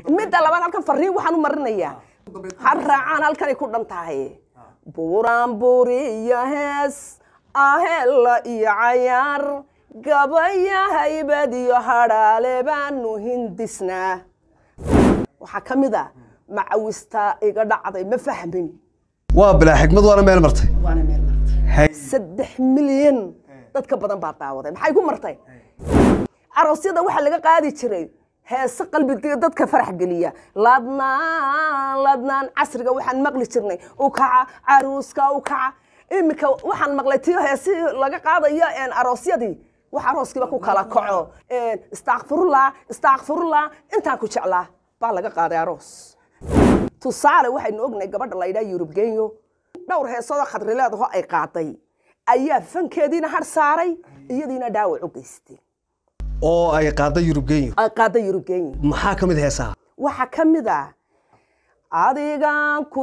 midda labaad halkan fariin waxaan u marinayaa ha raacaan halkanay ku dhan tahay buuraan buuriyo hees ahella iyo cayaar gabaya haybad iyo hadhaale baanu hindisnaa waxaa ka mid a macawista iga dhacday ma fahmin waa bilaa xikmad waana meel martay waana meel martay Hay. saddex milyan dadka badan baa daawaday maxay ku martay aroosyada waxaa laga qaadi jiray heese qalbiga dadka farax geliya ladnaan ladnaan casriga waxaan maqli jirnay u kaca caruuska u kaca iminka waxaan maqlay tiyo heesihii laga qaadayo een, aroosyadii wax arooskiiba ku kala kaco een, istakfirullah istakfirullah intaan ku jeclaa baa laga qaaday aroos tusaale waxaynu ognahay gabadha la yidhaha yurub genyo dhowr heesoodoo khadrileedaho ay qaaday ayaa fankeediina har saaray iyadiina dhaawac u geystay oo ay qaada yurub genyo ay qaaday yurub genyo maxaa ka mid heesaha waxaa ka mid ah adigan ku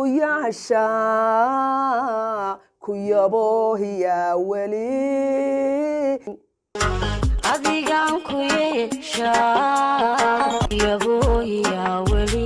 yaashaa ku yaboohiyaa weli adigaan ku yeeshaa yabooyaa weli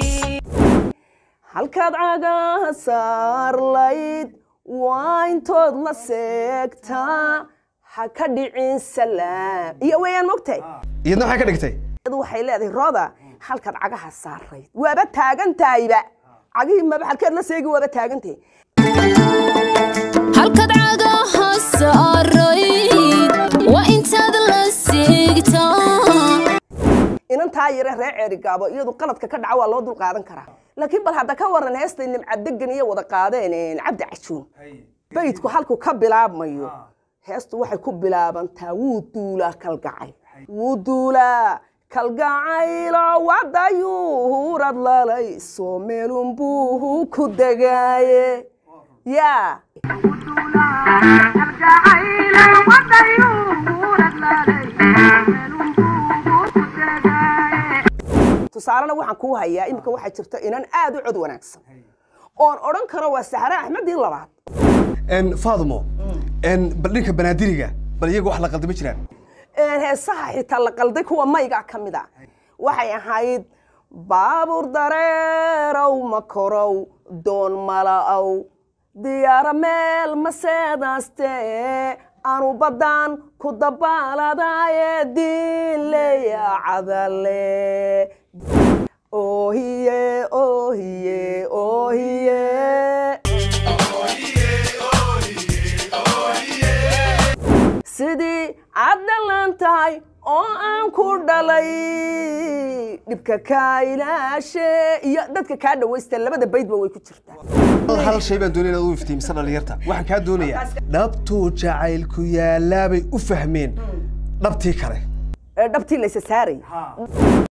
halkaad cagaha saarlayd waa intood la seegtaa ha ka dhicin salaam iyo weeyaan mogtahay iyadna maxay ka dhigtay iyadu waxay leedahay rooda halkaad cagaha saarayd waaba taagan tahayba cagihii maba halkeed la seegi waaba taagan tahay halkaad cagaha saarayd waa intaad la seegtaa inantaa yare reer ceerigaabo iyadu qaladka ka dhaca waa loo dul qaadan karaa laakiin bal hadda ka waran heestay nimcadegan iyo wada qaadeen een, cabdi cajuun baydku halku ka bilaabmayo heestu waxay ku bilaabantaa wuu duulaa kalgacay wuu duulaa kalgacaylo wadayuurad lalay soo meelunbuuhu ku degaaye yaa tusaalena waxaan kuu hayaa iminka waxaa jirta inan aad u cod wanaagsan oon odhan karo waa sahre axmedii labaad En, faadmo en, bal dhinka banaadiriga bal iyaga wax la qaldama jiraan Een, heesaha xitaa la qalday kuwa mayga ka mid a waxay ahayd baabuur dareerow makorow doon mala'ow diyaaro meel maseedaaste anu baddaan ku dabaaladaaye diinleya cadale oohiye oohiye oohiye sidii aad dhalan tahay oo aan ku dhalay dhibka kaa ilaashe iyo dadka kaa dhawaysta labada baydba way ku jirtaa hal shay baan doonaya inaad u iftiimisa dhalinyarta waxaan kaa doonayaa dhabtuu jacaylku yaalaabay u fahmeen dhabtii kale ee dhabtii laysa saaray